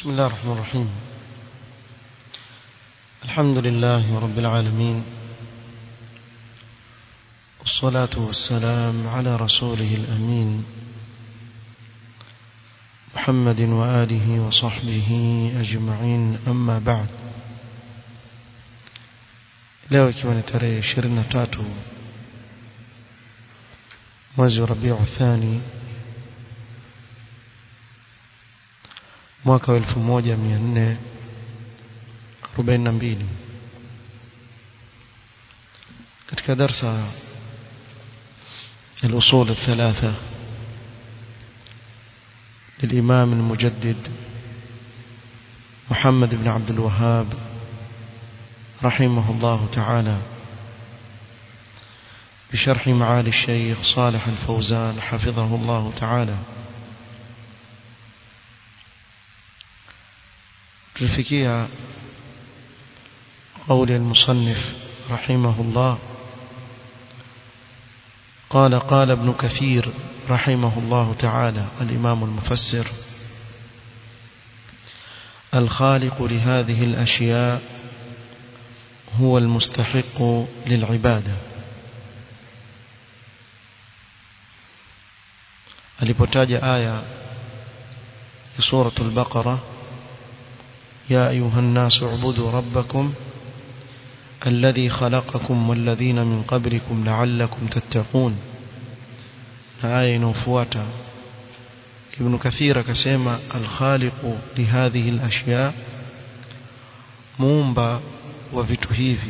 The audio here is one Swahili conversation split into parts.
بسم الله الرحمن الرحيم الحمد لله رب العالمين والصلاة والسلام على رسوله الأمين محمد وآله وصحبه أجمعين أما بعد leo ikiwa ni tarehe 23 mwezi wa Rabiu Thani mwaka wa 1442 katika darsa الأصول الثلاثة للإمام المجدد محمد بن عبد الوهاب رحمه الله تعالى بشرح معالي الشيخ صالح الفوزان حفظه الله تعالى تلفكيها قول المصنف رحمه الله قال قال ابن كثير رحمه الله تعالى الإمام المفسر الخالق لهذه الأشياء هو المستحق للعبادة alipotaja aya ya suratul baqara ya ayuha an-nas ubudu rabbakum alladhi khalaqakum walladhina min qablikum la'allakum tattaqun na aya inayofuata ibn kathir akasema al-khaliqu li hadhihi al-ashya muumba wa vitu hivi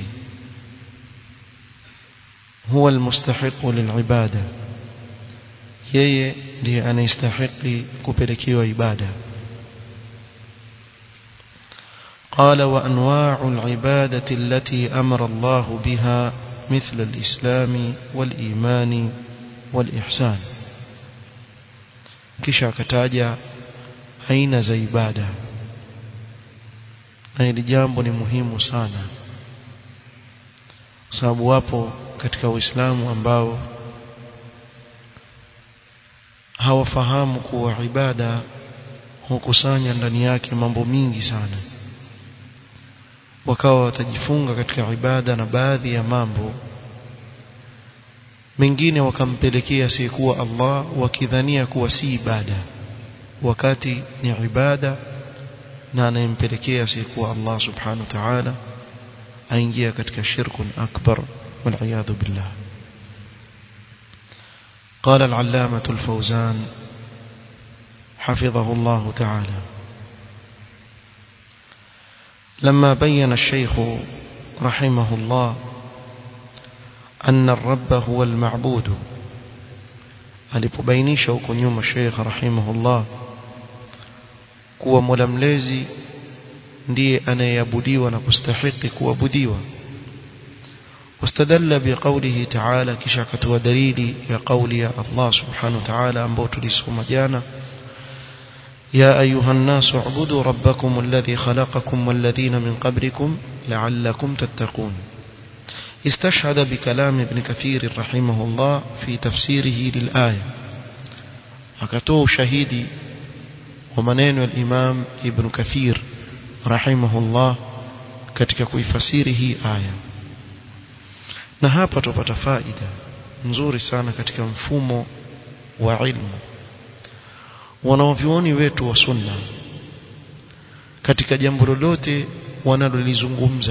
huwa almustahiqu lilibada yeye ndiye anastahili kupelekewa ibada قال وانواع العباده التي امر الله بها مثل الاسلام والايمان والاحسان kisha akataja aina za ibada na hili jambo ni muhimu sana kwa sababu wapo katika Uislamu ambao hawafahamu kuwa ibada hukusanya ndani yake mambo mingi sana wakawa watajifunga katika ibada na baadhi ya mambo mengine wakampelekea asiyekuwa Allah wakidhania kuwa si ibada wakati ni ibada na anayempelekea asiyekuwa Allah subhanahu wa ta'ala aingia katika shirkun akbar والعياذ بالله قال العلامة الفوزان حفظه الله تعالى لما بين الشيخ رحمه الله أن الرب هو المعبود alipobainisha huko nyuma Sheikh rahimahullah kuwa Mola mlezi ndiye anayeabudiwa na kustahiki kuabudiwa واستدل بقوله تعالى كشاكت ودليل يا قولي الله سبحانه وتعالى أنبوت لسهم جانا يا أيها الناس اعبدوا ربكم الذي خلقكم والذين من قبلكم لعلكم تتقون استشهد بكلام ابن كثير رحمه الله في تفسيره للآية أكتوه شهيدي ومنين الإمام ابن كثير رحمه الله katika kuifasiri hii aya na hapa tupata faida nzuri sana katika mfumo wa ilmu wanaovyuoni wetu wa sunna katika jambo lolote wanalolizungumza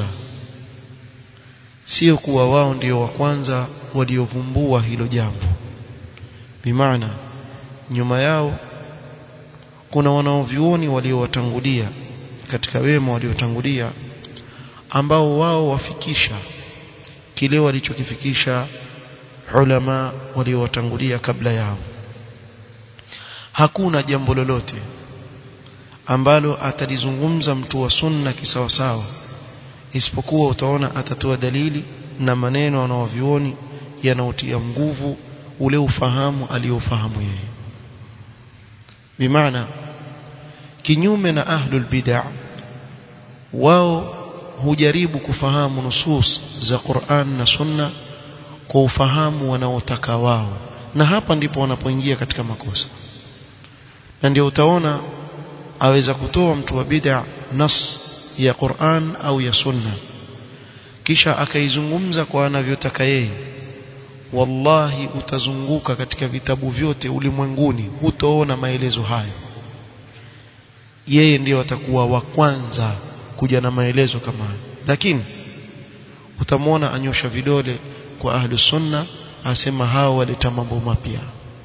sio kuwa wao ndio wa kwanza waliovumbua hilo jambo bimaana nyuma yao kuna wanaovyuoni waliowatangulia katika wema waliotangulia ambao wao wafikisha kile walichokifikisha ulama waliowatangulia kabla yao hakuna jambo lolote ambalo atalizungumza mtu wa sunna kisawasawa isipokuwa utaona atatoa dalili na maneno anaovioni yanaotia nguvu ule ufahamu aliofahamu yeye bimaana kinyume na ahlul bid'ah wao hujaribu kufahamu nusus za Qur'an na Sunna kwa ufahamu wanaotaka wao na hapa ndipo wanapoingia katika makosa na ndio utaona aweza kutoa mtu wa bid'a nas ya Qur'an au ya Sunna kisha akaizungumza kwa anavyotaka yeye wallahi utazunguka katika vitabu vyote ulimwenguni hutoona maelezo hayo yeye ndiyo atakuwa wa kwanza kuja na maelezo kama hayo lakini utamwona anyosha vidole kwa ahlu sunna asema hao waleta mambo mapya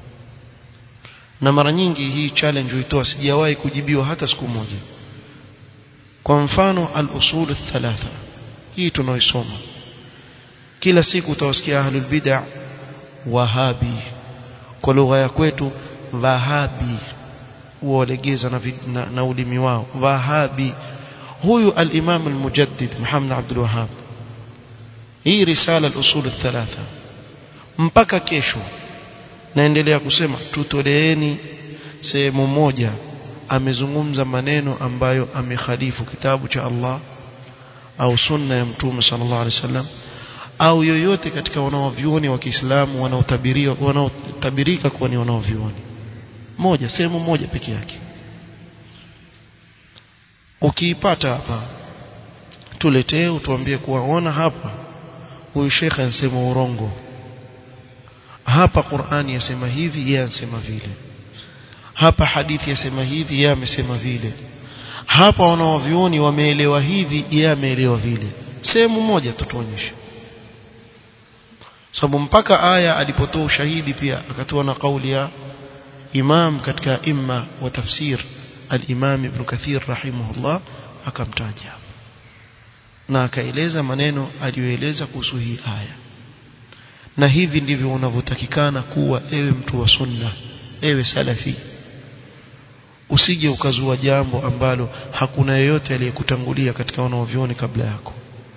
na mara nyingi hii challenge huitoa sijawahi kujibiwa hata siku moja kwa mfano al-usul thalatha hii tunaoisoma kila siku utawasikia ahlul bid'ah wahabi kwa lugha ya kwetu wahabi walegeza na, na, na ulimi wao wahabi huyu al-imam al-mujaddid Muhammad Abdul Wahhab hii risala al-usul thalatha mpaka kesho naendelea kusema tutoleeni sehemu moja amezungumza maneno ambayo amekhalifu kitabu cha Allah au sunna ya mtume sallallahu alaihi wasallam au yoyote katika wanaovyuoni wa Kiislamu wanaotabiriwa wanaotabirika kuwa ni wanaovyuoni moja sehemu moja peke yake ukiipata hapa tuletee utuambie kuwa ona hapa huyu shekhe anasema urongo hapa Qur'ani yasema hivi yeye anasema vile hapa hadithi yasema hivi yeye amesema vile hapa wanaovioni wameelewa hivi yeye ameelewa vile sehemu moja tutuonyeshe sababu mpaka aya alipotoa ushahidi pia akatoa na kauli ya imam katika imma wa tafsir al-imam ibn kathir rahimahullah akamtaja na akaeleza maneno aliyoeleza kuhusu hii aya na hivi ndivyo unavyotakikana kuwa ewe mtu wa sunna ewe salafi usije ukazua jambo ambalo hakuna yeyote aliyekutangulia katika wanaovioni kabla yako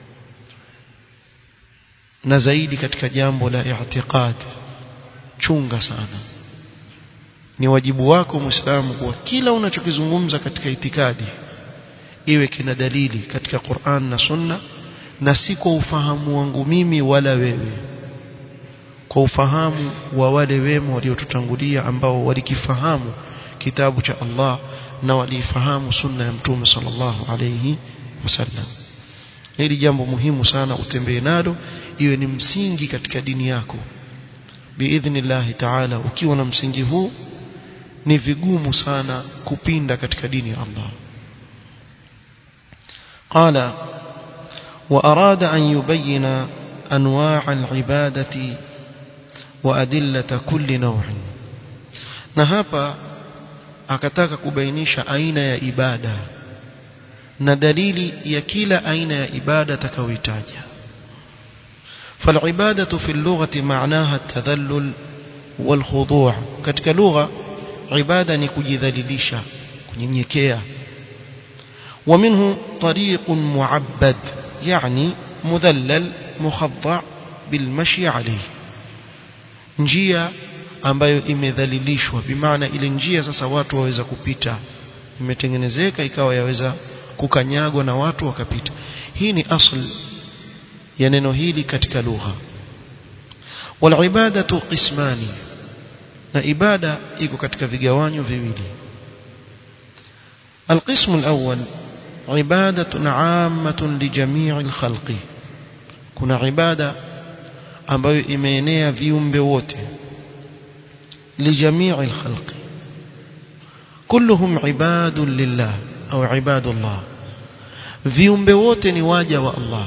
na zaidi katika jambo la i'tiqad chunga sana ni wajibu wako muislamu kuwa kila unachokizungumza katika itikadi iwe kina dalili katika Qur'an na Sunna na si kwa ufahamu wangu mimi wala wewe kwa ufahamu wa wale wema waliotutangulia ambao walikifahamu kitabu cha Allah na walifahamu sunna ya mtume sallallahu alayhi wasallam hili jambo muhimu sana utembee nalo iwe ni msingi katika dini yako biidhnillah taala ukiwa na msingi huu ni vigumu sana kupinda katika dini ya Allah قال وأراد أن يبين أنواع العبادة وأدلة كل نوع نهابا akataka kubainisha aina ya ibada na dalili ya kila aina ya ibada atakayoitaja فالعبادة في اللغة معناها التذلل والخضوع katika lugha ibada ni kujidhalilisha kunyenyekea ومنه طريق معبد يعني مذلل مخضع بالمشي عليه njia ambayo imedhalilishwa bimaana ile njia sasa watu waweza kupita imetengenezeka ikawa yaweza kukanyagwa na watu wakapita hii ni asl ya neno hili katika lugha walibadatu qismani na ibada iko katika vigawanyo viwili القسم الأول عبادة عامة لجميع الخلق كنا عبادة ambayo imeenea viumbe wote لجميع الخلق كلهم عباد لله أو عباد الله viumbe wote ni waja wa Allah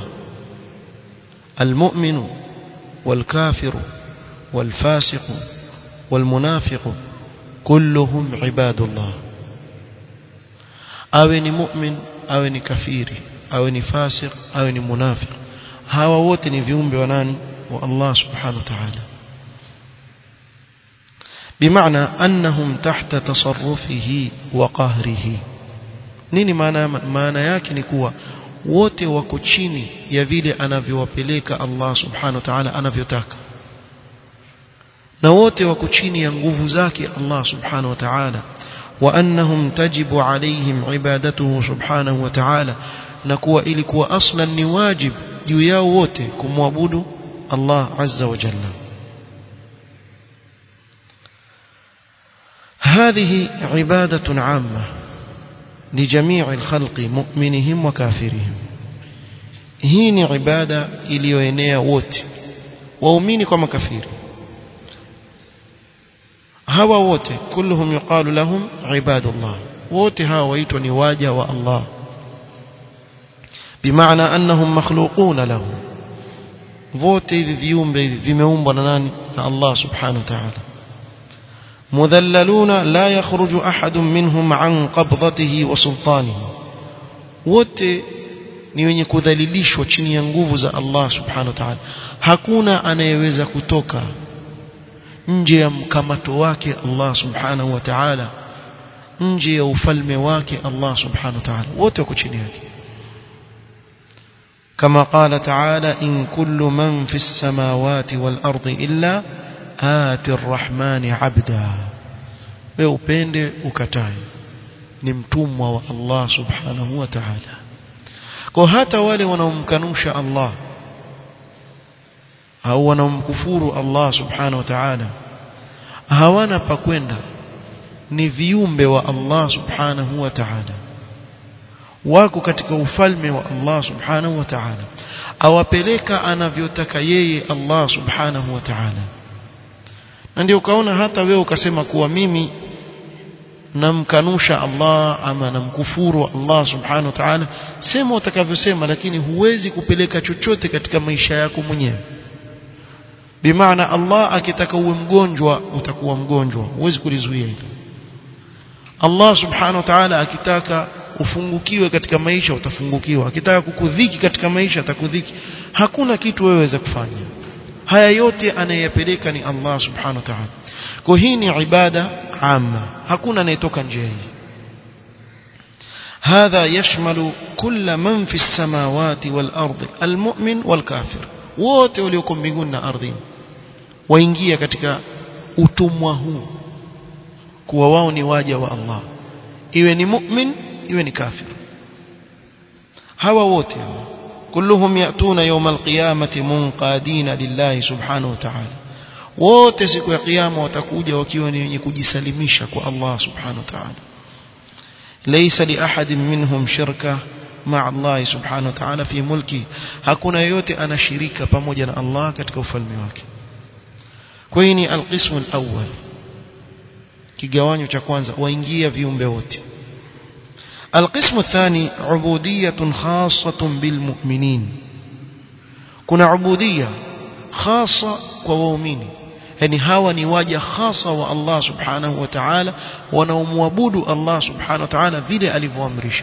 المؤمن والكافر والفاسق والمنافق كلهم عباد الله awe ni mu'min awe ni kafiri awe ni fasik awe ni munafiq hawa wote ni viumbe wa nani wa Allah subhanahu wa ta'ala بمعنى أنهم تحت تصرفه وقهره nini maana maana yake ni kuwa wote wako chini ya vile anavyowapeleka Allah subhanahu wa ta'ala anavyotaka na wote wako chini ya nguvu zake Allah subhanahu wa ta'ala wa annahum tajibu alaihim ibadatuhu subhanahu wa ta'ala na kuwa ili kuwa aslan ni wajib juu yao wote kumwabudu Allah azza wa jalla هذه عبادة عامة لجميع الخلق مؤمنهم وكافرهم hii ni ibada iliyoenea wote waumini kwa makafiri hawa wote kulluhum yuqalu lahum ibadullah wote hawa waitwa ni waja wa Allah bimaana annahum makhluquna lahu wote hivi viumbe hivi vimeumbwa na nani na Allah subhanahu wa ta'ala mudhallaluna la yakhruju ahadun minhum an qabdatihi wa sultanihi wote ni wenye kudhalilishwa chini ya nguvu za Allah subhanahu wa ta'ala hakuna anayeweza kutoka nje ya mkamato wake Allah subhanahu wa ta'ala nje ya ufalme wake Allah subhanahu wa ta'ala wote wako chini yake كما قال تعالى إن كل من في السماوات والأرض إلا آتي الرحمن عبدا ويوبند وكتاي نمتم الله سبحانه وتعالى kwa hata wale wanaomkanusha Allah au wanaomkufuru Allah subhanahu wa ta'ala hawana pa kwenda ni viumbe wa Allah subhanahu wa ta'ala wako katika ufalme wa Allah subhanahu wa ta'ala awapeleka anavyotaka yeye Allah subhanahu wa ta'ala na ndio ukaona hata wewe ukasema kuwa mimi namkanusha Allah ama namkufuru Allah subhanahu wa ta'ala sema utakavyosema lakini huwezi kupeleka chochote katika maisha yako mwenyewe bimaana Allah akitaka uwe mgonjwa utakuwa mgonjwa huwezi kulizuia hilo Allah subhanahu wa ta'ala akitaka ufungukiwe katika maisha utafungukiwa akitaka kukudhiki katika maisha atakudhiki hakuna kitu wewe weza kufanya haya yote anayeyapeleka ni Allah subhanahu wa ta'ala kwa hii ni ibada amma hakuna anayetoka nje hii هذا يشمل كل من في السماوات والأرض المؤمن والكافر wote walioko mbinguni na ardhini waingia katika utumwa huu kuwa wao ni waja wa Allah iwe ni mu'min iwe ni kafir hawa wote hawa kulluhum yatuna yawm alqiyamati munqadina lillahi subhanahu wa ta'ala wote siku ya kiyama watakuja wakiwa ni wenye kujisalimisha kwa Allah subhanahu wa ta'ala laysa li ahadin minhum shirka مع الله سبحانه وتعالى في ملكه hakuna yote anashirika pamoja na Allah katika ufalme wake kwa hiyo ni alqismu alawwal kigawanyo cha kwanza waingia viumbe wote القسم الثاني عبودية خاصة بالمؤمنين كنا عبودية خاصة ومؤمنين yani hawa ni waja hasa wa Allah subhanahu wa ta'ala wanaomwabudu Allah subhanahu wa ta'ala vile alivyoamrisha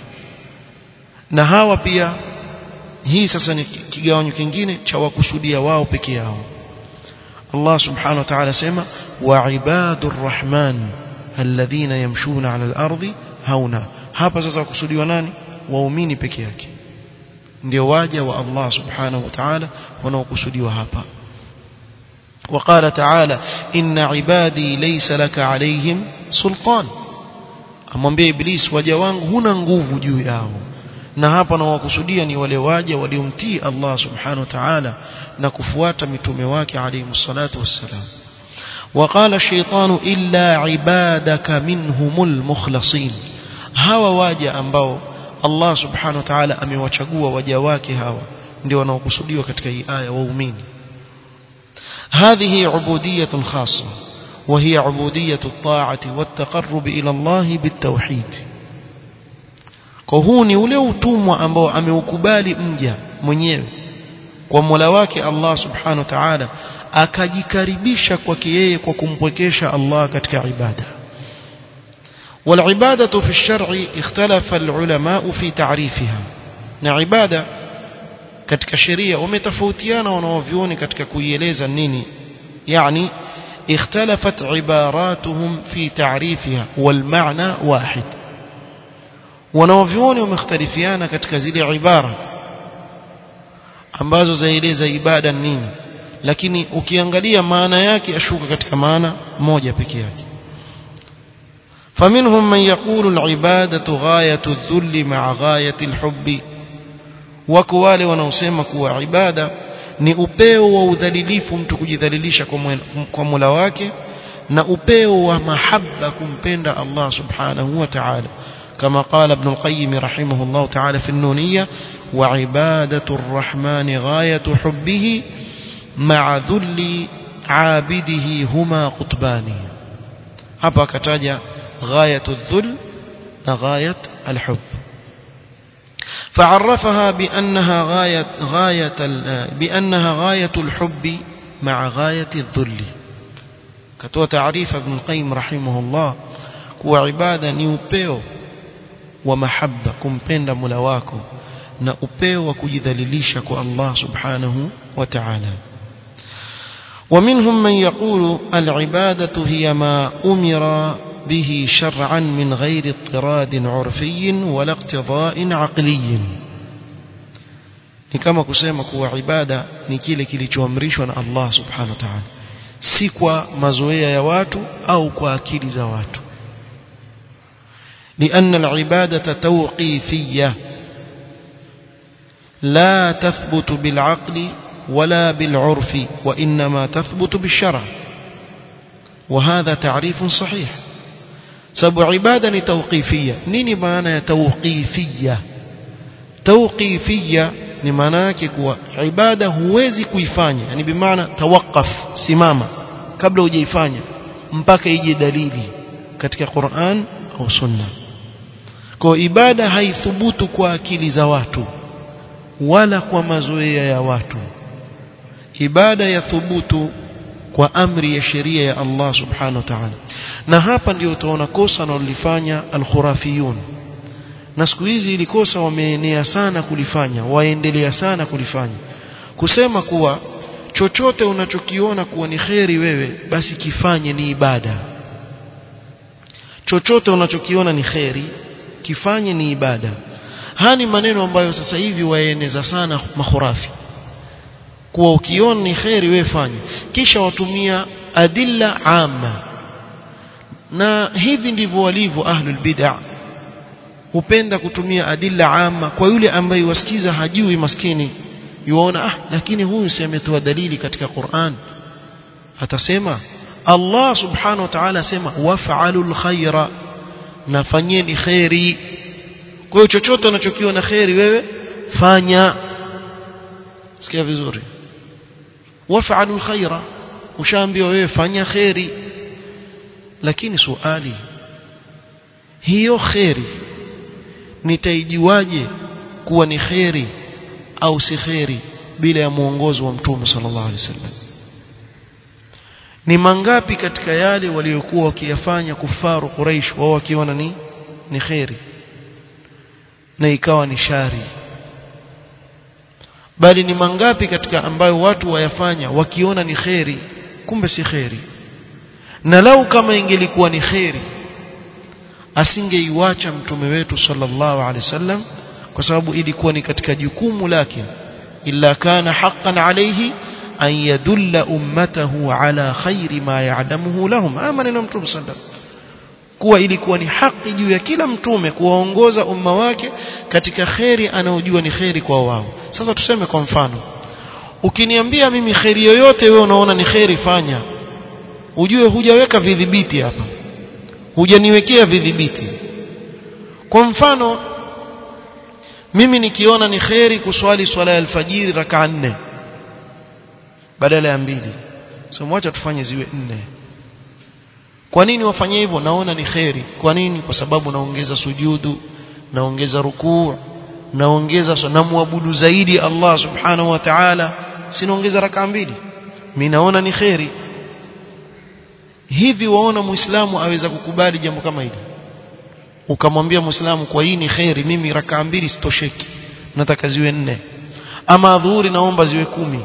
na hawa pia hii sasa ni kigawanyo kingine cha wakusudia wao peke yao Allah subhanahu wa ta'ala sema wa ibadur rahman alladhina yamshuna 'ala al-ardi hauna hapa sasa wakusudiwa nani waumini peke yake ndio waja wa Allah subhanahu wa ta'ala wanaokusudiwa hapa وقال تعالى إن عبادي ليس لك عليهم سلطان amwambia iblis waja wangu huna nguvu juu yao na hapa na wakusudia ni wale waja waliomtii Allah subhanahu wa ta'ala na kufuata mitume wake alayhi salatu wassalam وقال الشيطان إلا عبادك منهم المخلصين hawa waja ambao Allah subhanahu wa ta'ala amewachagua waja wake hawa ndio wanaokusudiwa katika hii aya waumini هذه عبودية خاصة وهي عبودية الطاعة والتقرب إلى الله بالتوحيد kwa huu ni ule utumwa ambao ameukubali mja mwenyewe kwa Mola wake Allah Subhanahu wa Ta'ala akajikaribisha kwake yeye kwa kumpwekesha Allah katika ibada والعبادة في الشرع اختلف العلماء في تعريفها na ibada katika sheria wametofautiana wanaovioni katika kuieleza nini yani اختلفت عباراتهم في تعريفها والمعنى واحد wanaovioni wamekhtalifiana katika zile ibara ambazo zaeleza ibada nini lakini ukiangalia maana yake ashuka katika maana moja pekee yake فمنهم من يقول العبادة غاية الذل مع غاية الحب wako wale wanaosema kuwa ibada ni upeo wa udhalilifu mtu kujidhalilisha kwa Mola wake na upeo wa mahaba kumpenda Allah subhanahu wa ta'ala كما قال ابن القيم رحمه الله تعالى في النونية وعبادة الرحمن غاية حبه مع ذل عابده هما قطبان hapa akataja ghayat adh-dhul na ghayat al-hubb فعرفها بأنها غاية غاية بأنها غاية الحب مع غاية الذل كتوى تعريف ابن القيم رحمه الله kuwa ibada ni upeo wa mahaba kumpenda Mola wako na upeo wa kujidhalilisha kwa Allah subhanahu wa ta'ala ومنهم من يقول العبادة هي ما أمر به شرعا من غير اضطراد عرفي ولا اقتضاء عقلي ni kama kusema kuwa ibada ni kile kilichoamrishwa na Allah subhanahu wa ta'ala si kwa mazoea ya watu au kwa akili za watu لأن العبادة توقيفية لا تثبت بالعقل ولا بالعرف وإنما تثبت بالشرع وهذا تعريف صحيح سبب عبادة توقيفية نيني معنى توقيفية توقيفية ni maana yake kuwa ibada huwezi kuifanya yani bimaana tawaqqaf simama kabla hujaifanya mpaka ije dalili katika Qur'an au Sunna kwa ibada haithubutu kwa akili za watu wala kwa mazoea ya watu ibada ya thubutu kwa amri ya sheria ya Allah subhanahu wa ta'ala na hapa ndio utaona kosa analolifanya al-khurafiyun na siku hizi ili kosa wameenea sana kulifanya waendelea sana kulifanya kusema kuwa chochote unachokiona kuwa ni kheri wewe basi kifanye ni ibada chochote unachokiona ni kheri kifanye ni ibada haya ni maneno ambayo sasa hivi waeneza sana makhurafi kuwa ukiona ni kheri wewe fanye kisha watumia adilla amma na hivi ndivyo walivyo ahlul bid'ah hupenda kutumia adilla amma kwa yule ambaye wasikiza hajui maskini yuona ah lakini huyu si ametoa dalili katika Qur'an atasema Allah subhanahu wa ta'ala asema waf'alul khaira nafanyeni khairi kwa hiyo chochote unachokiona khairi wewe fanya sikia vizuri waf'alul khaira ushaambiwa wewe fanya khairi lakini swali hiyo khairi nitaijuaje kuwa ni khairi au si khairi bila ya muongozo wa mtume sallallahu alaihi wasallam ni mangapi katika yale waliokuwa wakiyafanya kufaru Quraysh wao wakiona ni ni khairi na ikawa ni shari bali ni mangapi katika ambayo watu wayafanya wakiona ni khairi kumbe si khairi na lau kama ingelikuwa ni khairi asingeiwacha mtume wetu sallallahu alaihi wasallam kwa sababu ilikuwa ni katika jukumu lake illa kana haqqan alayhi an yadulla ummatahu ala khairi ma ya'lamuhu lahum ama neno mtume sallallahu kuwa ilikuwa ni haki juu ya kila mtume kuwaongoza umma wake katika khairi anaojua ni khairi kwa wao sasa tuseme kwa mfano ukiniambia mimi khairi yoyote wewe unaona ni khairi fanya ujue hujaweka vidhibiti hapa hujaniwekea vidhibiti kwa mfano mimi nikiona ni kheri kuswali swala ya alfajiri raka nne badala ya mbili so mwacha tufanye ziwe nne kwa nini wafanye hivyo naona ni kheri kwa nini kwa sababu naongeza sujudu naongeza rukuu naongeza namwabudu zaidi Allah subhanahu wa ta'ala sinaongeza raka mbili mimi naona ni kheri hivi waona muislamu aweza kukubali jambo kama hili ukamwambia muislamu kwa hii ni khairi mimi rakaa mbili sitosheki nataka ziwe nne ama dhuhuri naomba ziwe kumi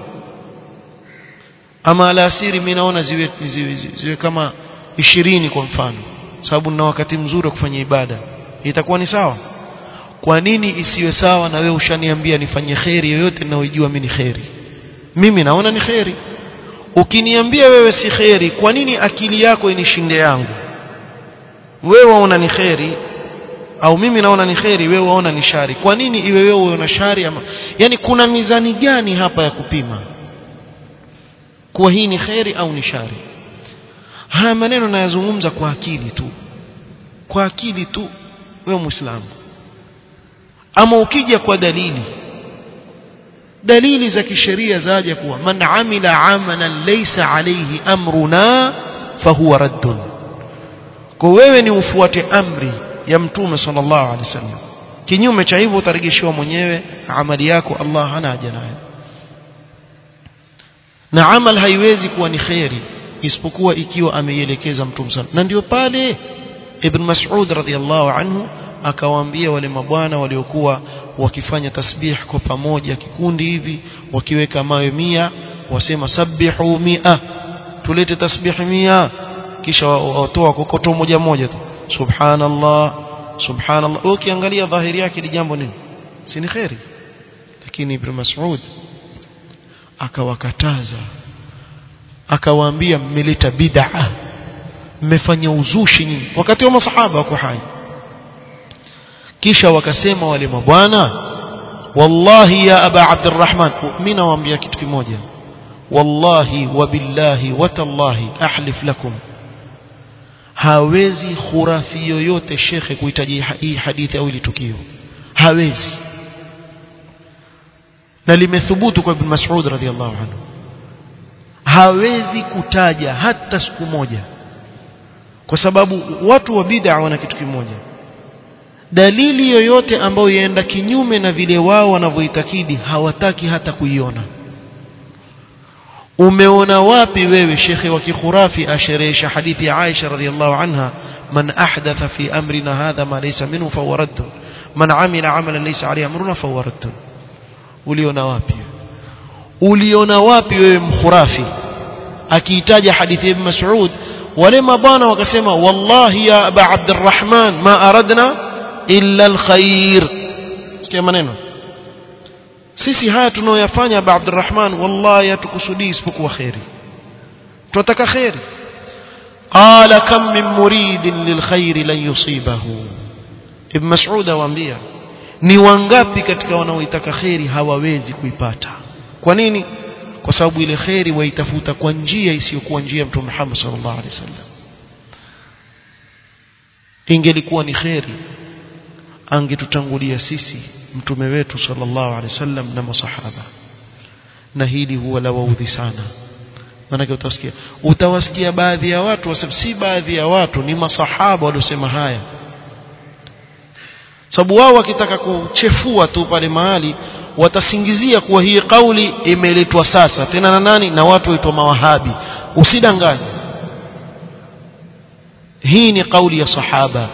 ama alasiri mimi naona ziwe, ziwe, ziwe, ziwe kama ishirini kwa mfano sababu nina wakati mzuri wa kufanya ibada itakuwa ni sawa kwa nini isiwe sawa na wewe ushaniambia nifanye khairi yoyote ninayojua mimi ni khairi mimi naona ni khairi ukiniambia wewe si kheri kwa nini akili yako inishinde yangu wewe waona ni kheri au mimi naona ni kheri wewe waona ni shari kwa nini iwe wewe uona shari ama yani kuna mizani gani hapa ya kupima kuwa hii ni kheri au ni shari haya maneno nayazungumza kwa akili tu kwa akili tu wewe muislamu ama ukija kwa dalili dalili za kisheria zaja kuwa man amila amalan laysa alayhi amruna fahuwa raddun kwa wewe ni ufuate amri ya mtume sallallahu alaihi wasallam kinyume cha hivyo utarejeshewa mwenyewe amali yako Allah hana haja nayo na amal haiwezi kuwa ni khairi isipokuwa ikiwa ameielekeza mtume sana na ndio pale ibn Mas'ud radhiyallahu anhu akawaambia wale mabwana waliokuwa wakifanya tasbih kwa pamoja kikundi hivi wakiweka mawe mia wasema sabihu mia tulete tasbih mia kisha watoa kokoto moja moja tu subhanallah subhanallah ukiangalia dhahiri yake ni jambo nini si ni khairi lakini ibn Mas'ud akawakataza akawaambia mmeleta bid'a mmefanya uzushi nyinyi wakati wa masahaba wako hai kisha wakasema wale mabwana wallahi ya aba abdurrahman mimi nawaambia kitu kimoja wallahi wa billahi wa tallahi ahlif lakum hawezi khurafi yoyote shekhe kuhitaji hii hadithi au ile tukio hawezi na limethubutu kwa ibn Mas'ud radhiallahu anhu hawezi kutaja hata siku moja kwa sababu watu wa bid'a wana kitu kimoja dalili yoyote ambayo yaenda kinyume na vile wao wanavyoitakidi hawataki hata kuiona umeona wapi wewe shekhe wa kikhurafi asherehesha hadithi ya Aisha radhiallahu anha man ahdatha fi amrina hadha ma laysa minhu fa radd man amila amalan laysa alayhi amruna fa radd uliona wapi uliona wapi wewe mkhurafi akiitaja hadithi ya Ibn Mas'ud wale mabwana wakasema wallahi ya aba abdurrahman ma aradna illa alkhair sikia maneno sisi haya tunaoyafanya aba abdurrahman wallahi hatukusudii isipokuwa khairi tunataka khairi qala kam min muridin lilkhair lan yusibahu ibn mas'ud awaambia ni wangapi katika wanaoitaka khairi hawawezi kuipata kwa nini kwa sababu ile khairi waitafuta kwa njia isiyokuwa njia mtume Muhammad sallallahu alaihi wasallam ingelikuwa ni khairi angetutangulia sisi mtume wetu sallallahu alaihi wasallam na masahaba na hili huwa la waudhi sana maanake utawasikia utawasikia baadhi ya watu wasema si baadhi ya watu ni masahaba waliosema haya sababu wao wakitaka kuchefua tu pale mahali watasingizia kuwa hii kauli imeletwa sasa tena na nani na watu waitwa mawahabi usidanganye hii ni kauli ya sahaba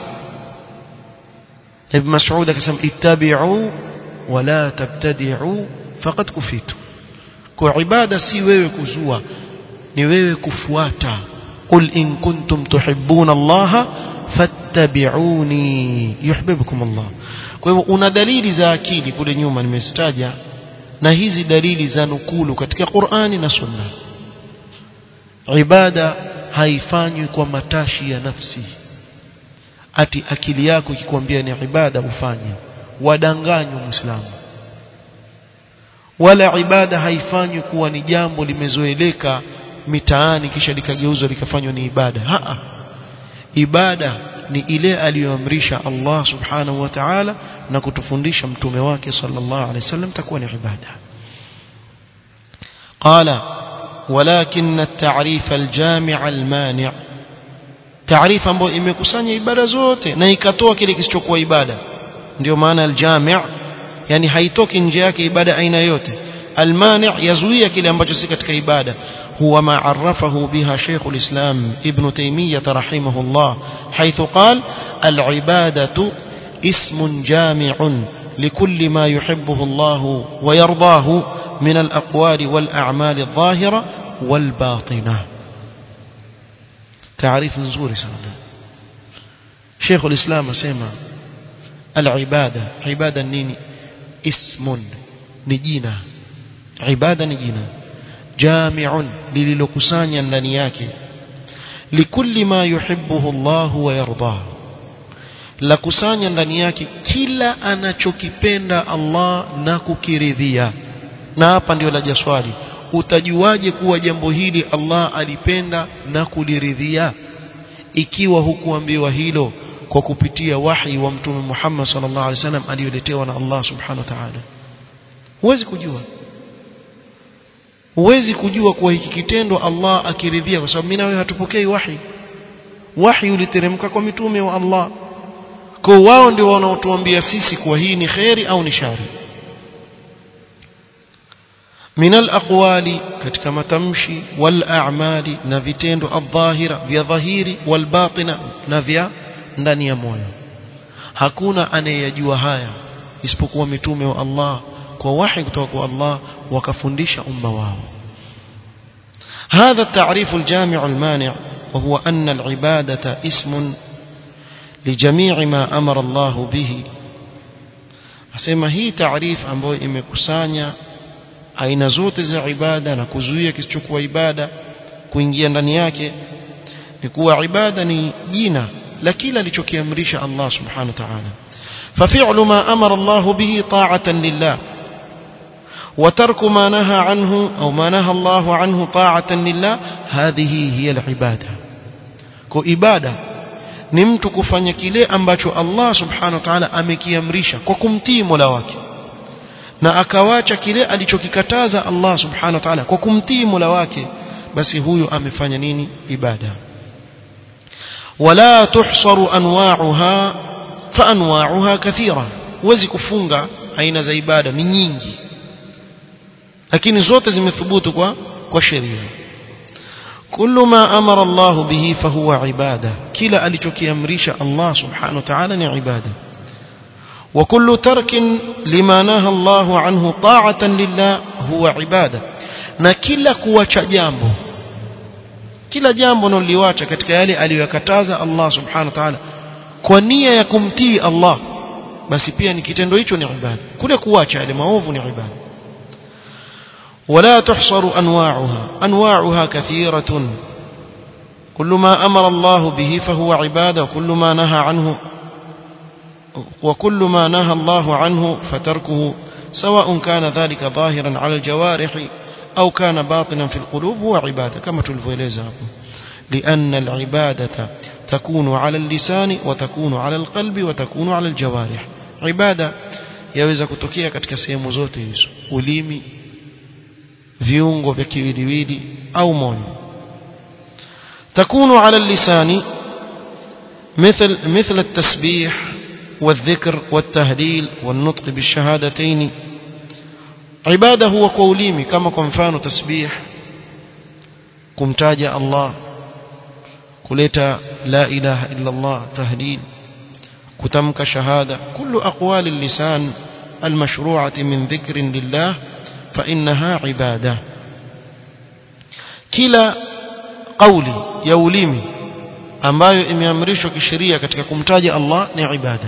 ibn mas'ud akasema ittabi'u wala tabtadi'u faqad kufitu kwa ibada si wewe kuzua ni wewe kufuata qul in kuntum tuhibbuna allaha fattabi'uni yuhibbukum Allah kwa hivyo una dalili za akili kule nyuma nimezitaja na hizi dalili za nukulu katika Qur'ani na Sunna ibada haifanywi kwa matashi ya nafsi ati akili yako ikikwambia ni ibada ufanye wadanganywa muislamu wala ibada haifanywi kuwa ni jambo limezoeleka mitaani kisha likageuzwa likafanywa ni ibada Haa. ibada ni ile aliyoamrisha Allah subhanahu wa ta'ala na kutufundisha mtume wake sallallahu alaihi wasallam takuwa ni ibada qala ولكن التعريف الجامع المانع taarifa ambayo imekusanya ibada zote na ikatoa kile kisichokuwa ibada ndio maana aljami' yani haitoki nje yake ibada aina yote almani' yazuia kile ambacho si katika ibada huwa ma arafahu biha Sheikh al-Islam Ibn Taymiyyah rahimahullah حيث قال العبادة اسم جامع لكل ما يحبه الله ويرضاه من الأقوال والأعمال الظاهرة والباطنة تعريف نزوري سنة شيخ الإسلام سيما العبادة عبادة نيني اسم نجينا عبادة نجينا جامع للكسانيا لنياك لكل ما يحبه الله ويرضاه la kusanya ndani yake kila anachokipenda Allah na kukiridhia na hapa ndio laja swali utajuaje kuwa jambo hili Allah alipenda na kuliridhia ikiwa hukuambiwa hilo kwa kupitia wahi wa mtume Muhammad sallallahu alaihi wasallam aliyoletewa na Allah subhanahu wa ta'ala huwezi kujua huwezi kujua kuwa hiki kitendo Allah akiridhia kwa sababu mimi na wewe hatupokei wahi wahi uliteremka kwa mitume wa Allah kwa wao ndio wanaotuambia sisi kuwa hii ni khairi au ni shari min al-aqwali katika matamshi wal a'mali na vitendo adh-dhahira vya dhahiri wal batina na vya ndani ya moyo hakuna anayejua haya isipokuwa mitume wa Allah kwa wahi kutoka kwa Allah wakafundisha umma wao هذا التعريف الجامع المانع وهو أن العبادة اسم لجميع ما أمر الله به asema hii taarifu ambayo imekusanya aina zote za ibada na kuzuia kisichokuwa ibada kuingia ndani yake ni kuwa ibada ni jina la kila alichokiamrisha Allah subhanahu wa ta'ala ففعل ما أمر الله به طاعة لله وترك ما نهى عنه أو ما نهى الله عنه طاعة لله هذه هي العبادة كإبادة ni mtu kufanya kile ambacho Allah subhanahu wa ta'ala amekiamrisha kwa kumtii Mola wake na akawacha kile alichokikataza Allah subhanahu wa ta'ala kwa kumtii Mola wake basi huyu amefanya nini ibada wala tuhsaru anwa'uha fa anwa'uha kathira huwezi kufunga aina za ibada ni nyingi lakini zote zimethubutu kwa kwa sheria kullu ma amara Allah bihi fahuwa ibada kila alichokiamrisha Allah subhanahu wa ta'ala ni ibada وكل ترك لما نهى الله عنه طاعة لله هو عبادة na kila kuacha jambo kila jambo naliwacha katika yale aliyokataza Allah subhanahu wa ta'ala kwa nia ya kumtii Allah basi pia ni kitendo hicho ni ibada kule kuacha yale maovu ni ibada ولا تحصر أنواعها أنواعها كثيرة كل ما أمر الله به فهو عبادة وكل ما نهى عنه وكل ما نهى الله عنه فتركه سواء كان ذلك ظاهرا على الجوارح أو كان باطنا في القلوب هو عبادة كما تلفوليزا لأن العبادة تكون على اللسان وتكون على القلب وتكون على الجوارح عبادة yaweza kutokea katika sehemu zote hizo ulimi viungo vya kiwiliwili au moyo takunu ala lisani مثل مثل التسبيح والذكر والتهليل والنطق بالشهادتين عباده هو قوليمي كما كمفانو تسبيح كمتاج الله كلتا لا إله إلا الله تهليل كتمك شهادة كل أقوال اللسان المشروعة من ذكر لله فإنها عبادة كلا قولي يوليمي ambayo imeamrishwa kisheria katika kumtaja Allah ni ibada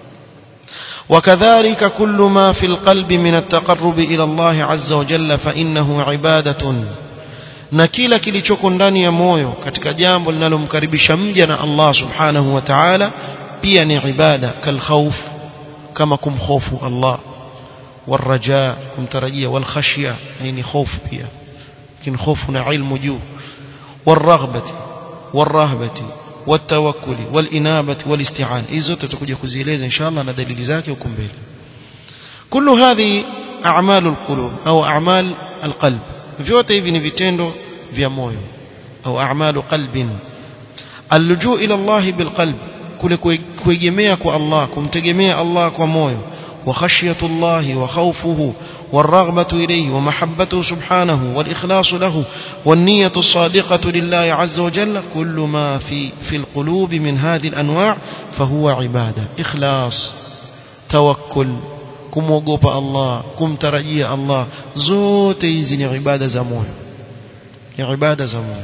وكذلك كل ما في القلب من التقرب إلى الله عز وجل فإنه عبادة na kila kilichoko ndani ya moyo katika jambo linalomkaribisha mja na Allah subhanahu wa ta'ala pia ni ibada kalkhawf kama kumkhofu Allah والرجاء kumtarajia والخشيه ni خوف pia kin khofu na ilmu juu والرغبه والرهبه والتوكل والإنابة والاستعانة hizo tutakuja kuzieleza inshallah na dalili zake huko mbele كل هذه أعمال القلوب أو أعمال القلب vyote hivi ni vitendo vya moyo au a'malu qalbin allujuu ila Allah bilqalb kule kuegemea kwa Allah kumtegemea Allah kwa moyo وخشية الله وخوفه والرغبة إليه ومحبته سبحانه والإخلاص له والنية الصادقة لله عز وجل كل ما في في القلوب من هذه الأنواع فهو عبادة إخلاص توكل كم وقوب الله كم ترجي الله زوت يزن عبادة زمون عبادة زمون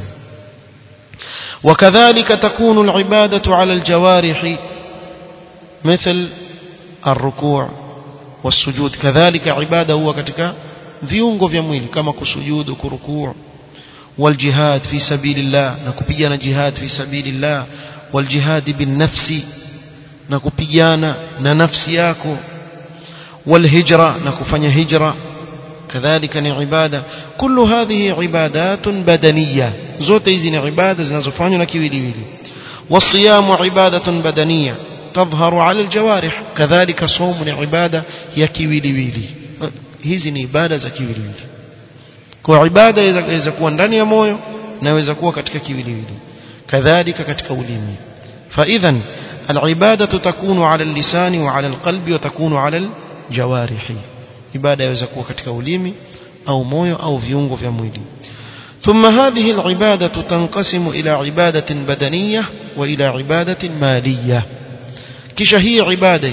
وكذلك تكون العبادة على الجوارح مثل الركوع والسجود كذلك عباده هو katika viungo vya mwili kama kusujudu kurukuu والجهاد في سبيل الله na kupigana jihad fi sabilillah والجهاد بالنفس na kupigana na nafsi yako والهجرة na kufanya hijra كذلك ni ibada كل هذه عبادات بدنية zote hizi ni ibada zinazofanywa na kiwiliwili والصيام عبادة بدنية تظهر على الجوارح كذلك صوم عبادة يكيويلي hizi ni ibada za kiwiliwili kwa ibada inaweza kuwa ndani ya moyo na inaweza kuwa katika kiwiliwili kadhalika katika ulimi فاذا العباده تكون على اللسان وعلى القلب وتكون على الجوارح ibada inaweza kuwa katika ulimi au moyo au viungo vya mwili ثم هذه العبادة تنقسم إلى عبادة بدنية وإلى عبادة مالية kisha hii ibada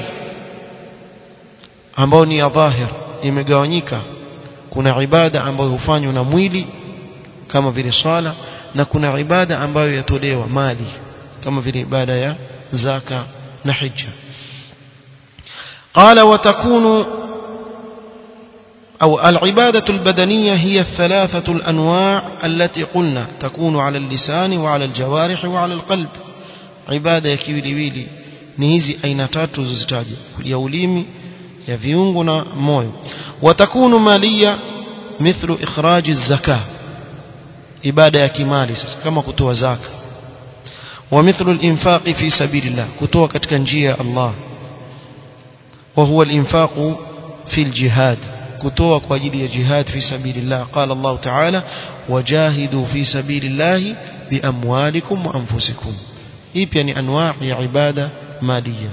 ambayo ni ya dhahir imegawanyika kuna ibada ambayo hufanywa na mwili kama vile swala na kuna ibada ambayo yatolewa mali kama vile ibada ya zaka na hija قال وتكون أو العبادة البدنية هي الثلاثة الأنواع التي قلنا تكون على اللسان وعلى الجوارح وعلى القلب عبادة يكيولي ni hizi aina tatu zozitaja ya ulimi ya viungo na moyo watakunu malia mithlu ikhraji zaka ibada ya kimali sasa kama kutoa zaka wa mithlu al-infaqi fi sabilillah kutoa katika njia ya Allah wa huwa al-infaqu fi al-jihad kutoa kwa ajili ya jihad fi sabilillah qala Allah ta'ala wajahidu fi sabilillah biamwalikum wa anfusikum hii pia ni anwaa ya ibada مالية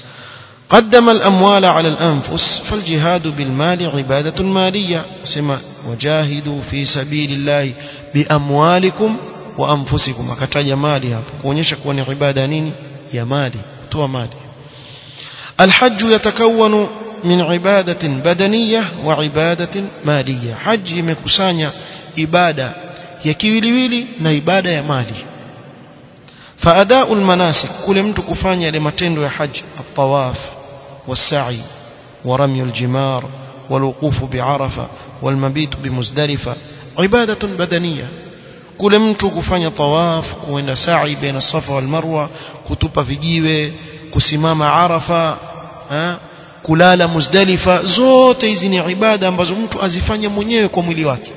قدم الأموال على الأنفس فالجهاد بالمال عبادة مالية سما وجاهدوا في سبيل الله بأموالكم وأنفسكم akataja mali hapo kuonyesha kuwa ni ibada nini ya mali kutoa mali الحج يتكون من عبادة بدنية وعبادة مالية حج imekusanya ibada ya kiwiliwili na ibada ya mali فأداء المناسك كل mtu kufanya yale matendo ya haji الطواف والسعي ورمي الجمار والوقوف بعرفة والمبيت بمزدلفة عبادة بدنية kule mtu kufanya tawaf kuenda sa'i baina safa wal marwa kutupa vijiwe kusimama arafa ha? kulala muzdalifa zote hizi ni ibada ambazo mtu azifanya mwenyewe kwa mwili wake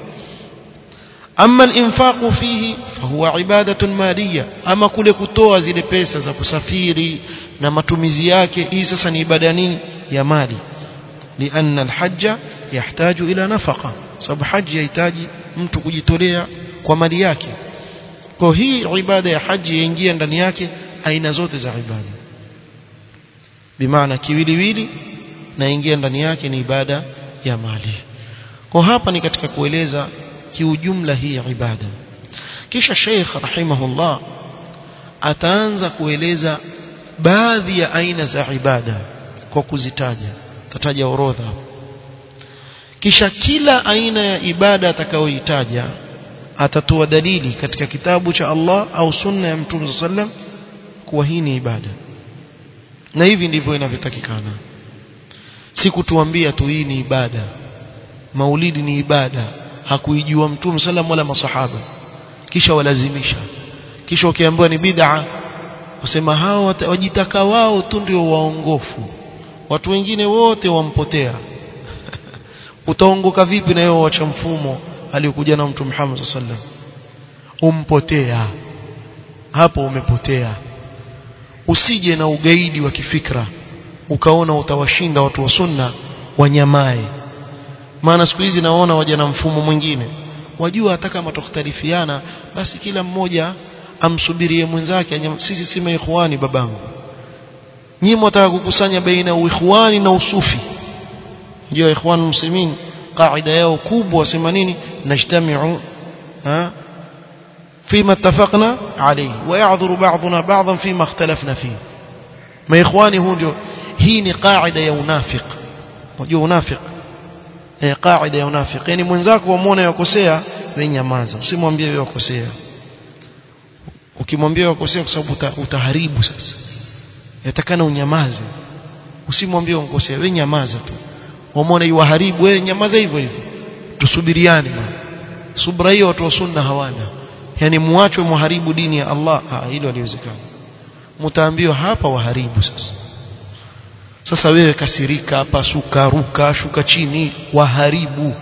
ama al-infaqu fihi fahuwa ibadatun maliya ama kule kutoa zile pesa za kusafiri na matumizi yake hii sasa ni ibada nini ya mali lianna al-hajja yahtaju ila nafaqa sababu haji yahitaji mtu kujitolea kwa mali yake kwa hii ibada ya haji yaingia ndani yake aina zote za ibada bimaana kiwiliwili na ingia ndani yake ni ibada ya mali kwa hapa ni katika kueleza kiujumla hii ibada kisha Sheikh rahimahullah ataanza kueleza baadhi ya aina za ibada kwa kuzitaja tataja orodha kisha kila aina ya ibada atakayoitaja atatoa dalili katika kitabu cha Allah au sunna ya Mtume sallam kuwa hii ni ibada na hivi ndivyo inavyotakikana si kutuambia tu hii ni ibada maulidi ni ibada hakuijua Mtume sallam wala masahaba kisha walazimisha kisha ukiambiwa ni bid'a usema hao wajitaka wao tu ndio waongofu watu wengine wote wampotea utaongoka vipi na wewe wacha mfumo aliyokuja na Mtume Muhammad sallam umpotea hapo umepotea usije na ugaidi wa kifikra ukaona utawashinda watu wa sunna wanyamae maana siku hizi naona waja na mfumo mwingine wajua hata kama tukhtalifiana basi kila mmoja amsubirie mwenzake sisi si maikhwani babangu nyinyi mtaka kukusanya baina uikhwani na usufi ndio ikhwan muslimin qaida yao kubwa wasema nini najtamiu ha فيما اتفقنا عليه ويعذر بعضنا بعضا فيما اختلفنا فيه ما اخواني هو ndio hii ni qaida ya unafiq unajua unafiq eh qaida ya unafiq yani mwenzako wamuone yakosea wewe nyamaza usimwambie wewe yakosea ukimwambia yakosea kwa sababu utaharibu sasa yatakana unyamaze usimwambie yakosea wewe nyamaza tu wamuone yuharibu wewe nyamaza hivyo hivyo tusubiriane subra hiyo watu wa sunna hawana yani muachwe muharibu dini ya Allah ah hilo haliwezekani mtaambiwa hapa waharibu sasa sasa wewe kasirika hapa suka ruka shuka chini waharibu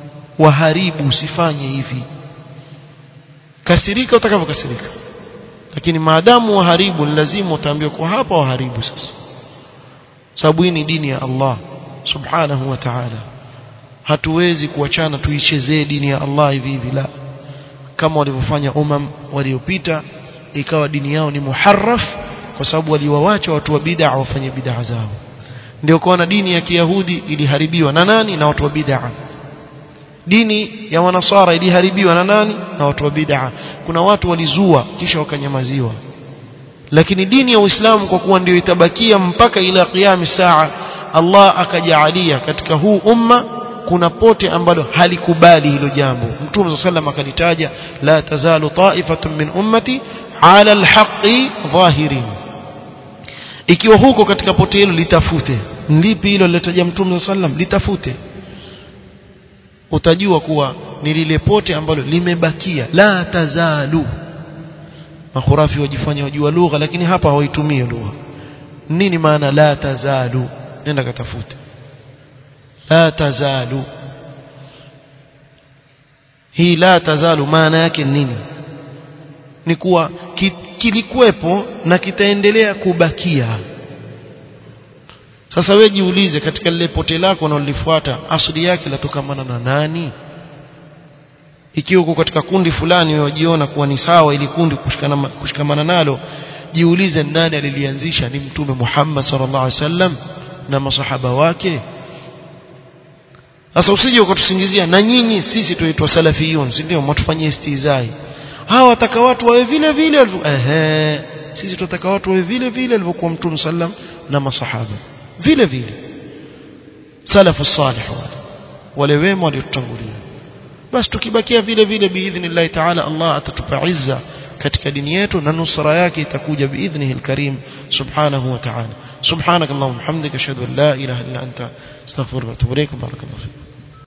waharibu usifanye hivi kasirika utakavyokasirika lakini maadamu waharibu ni lazima utaambiwa kwa hapa waharibu sasa sababu hii ni dini ya Allah subhanahu wa ta'ala hatuwezi kuachana tuichezee dini ya Allah hivi hivi la kama walivyofanya umam waliopita ikawa dini yao ni muharraf kwa sababu waliwawacha watu wa bid'a wafanye bid'a zao ndio kuona dini ya Kiyahudi iliharibiwa na nani na watu wa bid'a dini ya wanasara iliharibiwa na nani na watu wa bid'a kuna watu walizua kisha wakanyamaziwa lakini dini ya Uislamu kwa kuwa ndio itabakia mpaka ila qiyam saa Allah akajaalia katika huu umma kuna pote ambalo halikubali hilo jambo Mtume sallam akalitaja la tazalu ta'ifatun min ummati ala alhaqi dhahirin ikiwa huko katika pote hilo litafute lipi hilo lilotaja Mtume sallam litafute utajua kuwa ni lile pote ambalo limebakia la tazalu makhurafi wajifanya wajua lugha lakini hapa hawaitumii lugha nini maana la tazalu nenda katafute la tazalu hii la tazalu maana yake nini ni kuwa ki, kilikuwepo na kitaendelea kubakia sasa wewe jiulize katika lile pote lako unalolifuata asili yake latokamana na nani ikiwa uko katika kundi fulani wewe wajiona kuwa ni sawa ili kundi kushikamana, kushikamana nalo jiulize nani alilianzisha ni mtume Muhammad sallallahu alaihi wasallam na masahaba wake sasa usije ukatusingizia na nyinyi sisi tuitwa salafiyun si ndio mwatufanyie istizai hawa wataka watu wawe vile vile ehe sisi tunataka watu wawe vile vile alivyokuwa mtume sallam na masahaba vile vile salafu salih wale wale wema waliotutangulia basi tukibakia vile vile biidhnillah taala Allah atatupa izza katika dini yetu na nusra yake itakuja biidhnihi alkarim subhanahu wa ta'ala subhanakallahumma hamdika ashhadu an la ilaha illa anta astaghfiruka wa atubu ilaik barakallahu